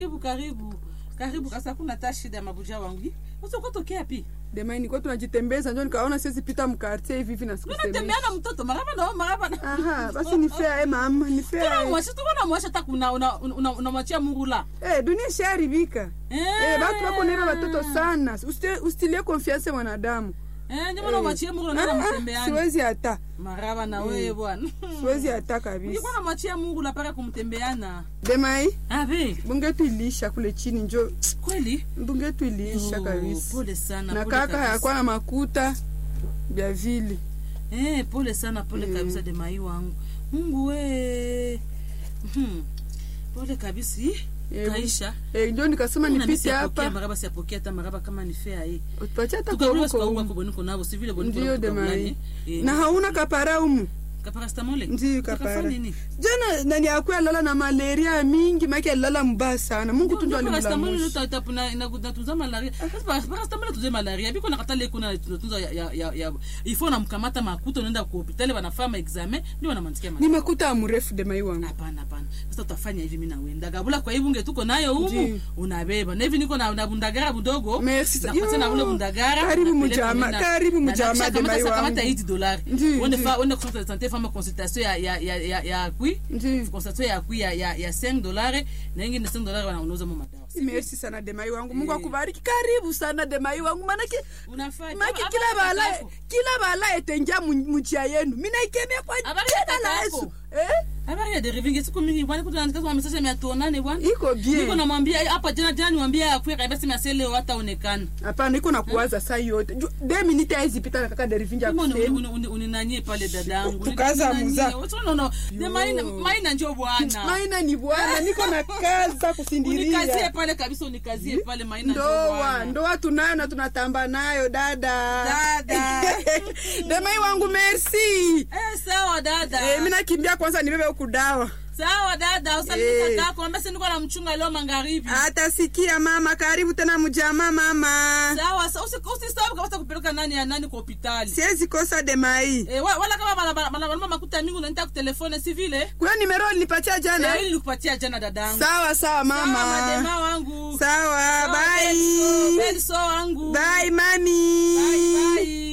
Karibu karibu. Karibu kasa kuna hata shida ya mabuja wangu. Sasa uko tokea pi? Dema nilikuwa tunajitembeza njo nikaona siwezi pita mkartie hivi hivi na Mimi sikusemesha. natembea na mtoto maraba na maraba na. Aha, basi ni fair eh mama, ni Tuna fair. mwasha tu kuna mwasha hata kuna una una unamwachia murula. Eh, dunia ishaharibika. Eh. Eh, batu wako nera watoto sana. Usite- Usitilie confiance mwanadamu. Eh, ndio maana mwachia murula na Ah, ah, mtembeani. Siwezi hata. Maraba na wewe bwana. Siwezi hata kabisa. Nilikuwa namwachia murula paka kumtembeana. Demai, Abe, bungetu ilisha kule chini njo kweli? bungetu ilisha Yo, kabisa. Pole sana. Na pole kaka kabisa. hakuwa na makuta vya vile. Eh, pole sana, pole Mm. kabisa Demai wangu. Mungu we. Mhm. Pole kabisa. Ih, Eh, Kaisha. Eh, njo nikasema Kuna mimi nipite siapokea hapa. maraba siapokea hata maraba kama ni fair hii. Utupatie hata Tukaruhusu koruko kwa humu. huko boniko nabo si vile boniko. Ndio Demai. Na hauna kapara humu. kaparastamole. Ndio Tukafanya kapara. nini? Jana nani akuya lala na malaria mingi, maki alilala mbaya sana. Mungu tu ndo parastamole alimlamusha. ndio tapuna inatunza malaria. Sasa parastamole tuze malaria. Biko nakatale kuna tunatunza ya ya ya, ya ifo namkamata makuta unaenda kwa hospitali wanafanya examen ndio wanamandikia Ni malaria. makuta mrefu demai wangu. Hapana, hapana. Sasa utafanya hivi, mimi nawenda gabula kwa hivi unge tuko nayo humu Ndiyo. unabeba na hivi niko na, na bundagara budogo Merci. nakupatia na Yo. ule bundagara Karibu napeleka mujama- mimi na- karibu na- mujama na- de kamata- mai kamata wangu. 8 dollars Ndiyo, uende ndiyo. fa uende consultation de santé fama consultation ya ya ya ya ya kui Ndiyo. consultation ya kui ya ya, ya 5 dollars na ingine 5 dollars wana unauza mu madawa Merci sana demai wangu. Mungu Eh. akubariki. Karibu sana demai wangu. Manake unafanya maki Hapa- kila hapa bala kaka kila bala etenja mujia yenu. Mimi naikemea kwa Habari jina ya la kaka Yesu. yako. Eh? habari ya derivingi siku mingi bwana kutu andika kwa message ya tuonane bwana Iko bien. niko namwambia hapa jana jana niwaambia akuya kabisa mimi leo hata onekana Hapana, iko na kuwaza saa yote. Ju- De minute hizi pita na kaka Derivinja Kama uni- kusema. uni- uni- uninanyie pale dadangu Tukaza muza. maina maina njo bwana Maina ni bwana, niko na kaza unikazie kusindiria. pale kabisa unikazie pale maina njo Ndoa, bwana ndoa tunayo na tunatamba nayo dada. Dada. Demai wangu merci. eh sawa dada Eh, mimi nakimbia kwanza nibebe huku dawa. sawa dada usalimie Eh. kakako ambia niko na mchunga leo magharibi Atasikia mama, karibu tena mjama mama. sawa sa- usi- usisahau kabisa kupeleka nani ya nani kwa hospitali Siwezi kosa demai. Eh, wa- wala kama bana- bana- bana- bana makuta mingi unanita kutelefone si vile Kuna nimero nilipatia Eh, jana. hili nilikupatia jana dadangu Sawa sawa Sawa, mama. madema wangu Sawa, Sawa, bye. Belso- Belso wangu Bye mami. Bye, bye.